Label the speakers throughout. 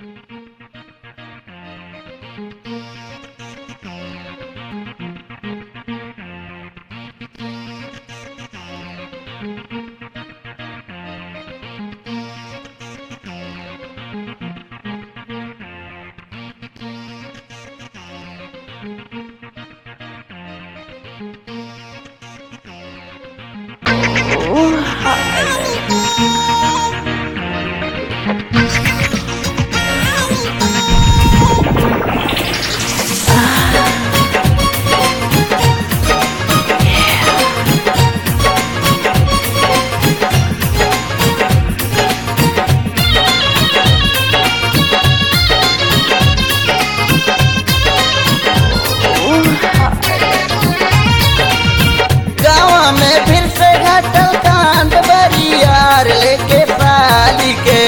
Speaker 1: गाँव में फिर से घटल कांड बरियार लेके साली के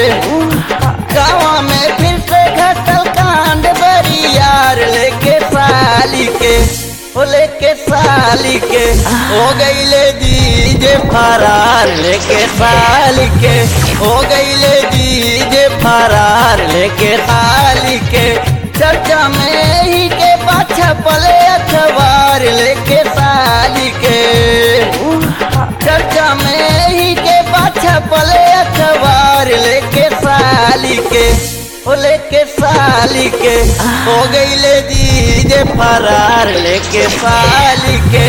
Speaker 1: गाँव में फिर से घटल कांड बरियार लेके साली के ओ लेके साली के हो गईले दीजे फरार लेके साली के हो गईले दीजे फरार लेके साली के चर्चा में ही के पाछा पले अखबार लेके साली के चर्चा में ही के पाछा पले अखबार लेके साली के ओ लेके साली के हो गईले दीजे फरार लेके साली के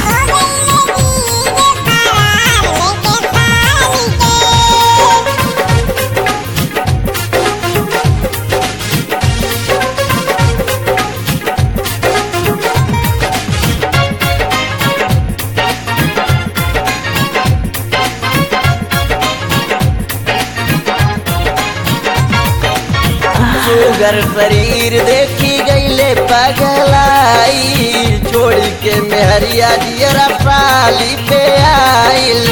Speaker 1: सुगर शरीर देखी गईले पगलाई छोड़ के मेहरिया दियरा साली पे आइल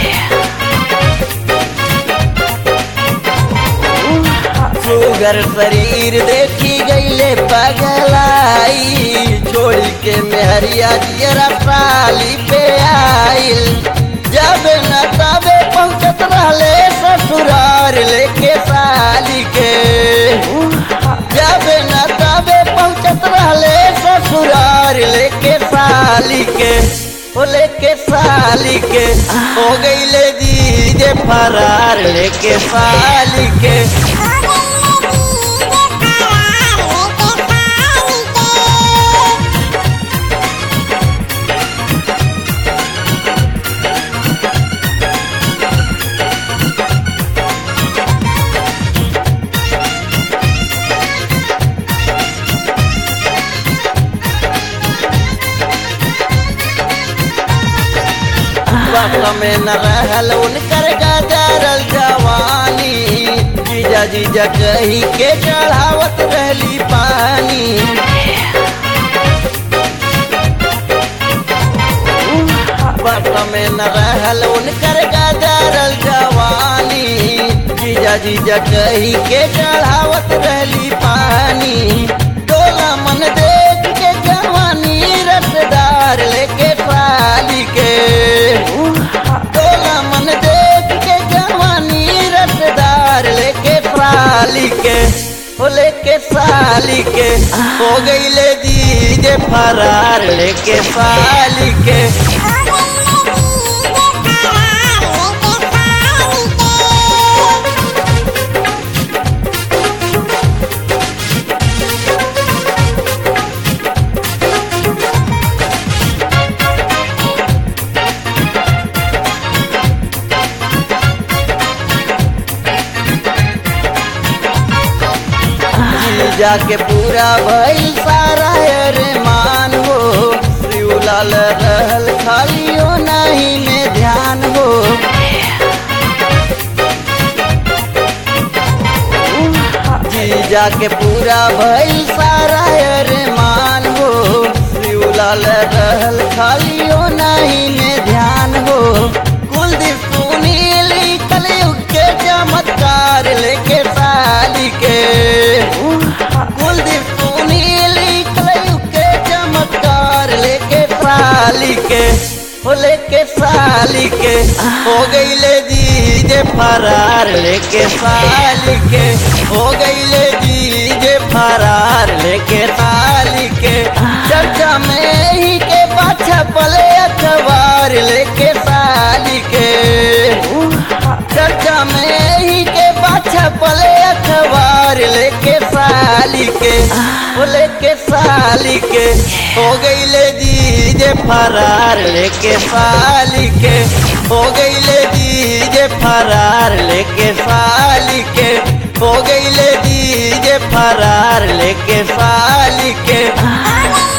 Speaker 1: सुगर शरीर देखी गईले पगलाई छोड़ के मेहरिया दियरा साली पे आइल जब न तबे पहुंचत रहले ससुरार लेके साली के जब न तबे पहुंचत रहले ससुरार लेके साली के ओ लेके साली के हो गईले दीजे फरार लेके साली के वक्त में न रहल उनकर गजरल जवानी जीजा जीजा कही के चढ़ावत रहली पानी वक्त में न रहल उनकर गजरल जवानी जीजा जीजा कही के चढ़ावत रहली पानी टोला मन देख के जवानी रसदार लेके साली के टोला मन देख के जवानी रसदार लेके साली के ओ लेके साली के हो गईले दीजे फरार लेके साली के जाके पूरा भइल सारा अरमान हो शिवलाल रहल खालियो नहीं में ध्यान हो जी जाके पूरा भइल सारा अरमान हो शिवलाल रहल खालियो नहीं में ध्यान हो कुलदीप सुनील कलयुग के चमत्कार लेके साली के कुलदीप सुनील कलयुग के चमत्कार लेके साली के हो लेके साली के हो गईले दीजे फरार लेके साली के हो गईले डीजे फरार लेके साली के चर्चा में ही के पाछा पले अखबार लेके साली के चर्चा में ही के पाछा पले अखबार लेके साली के वो लेके साली के हो गईले डीजे फरार लेके साली के हो गईले डीजे फरार लेके साली के हो गईले डीजे फरार लेके साली के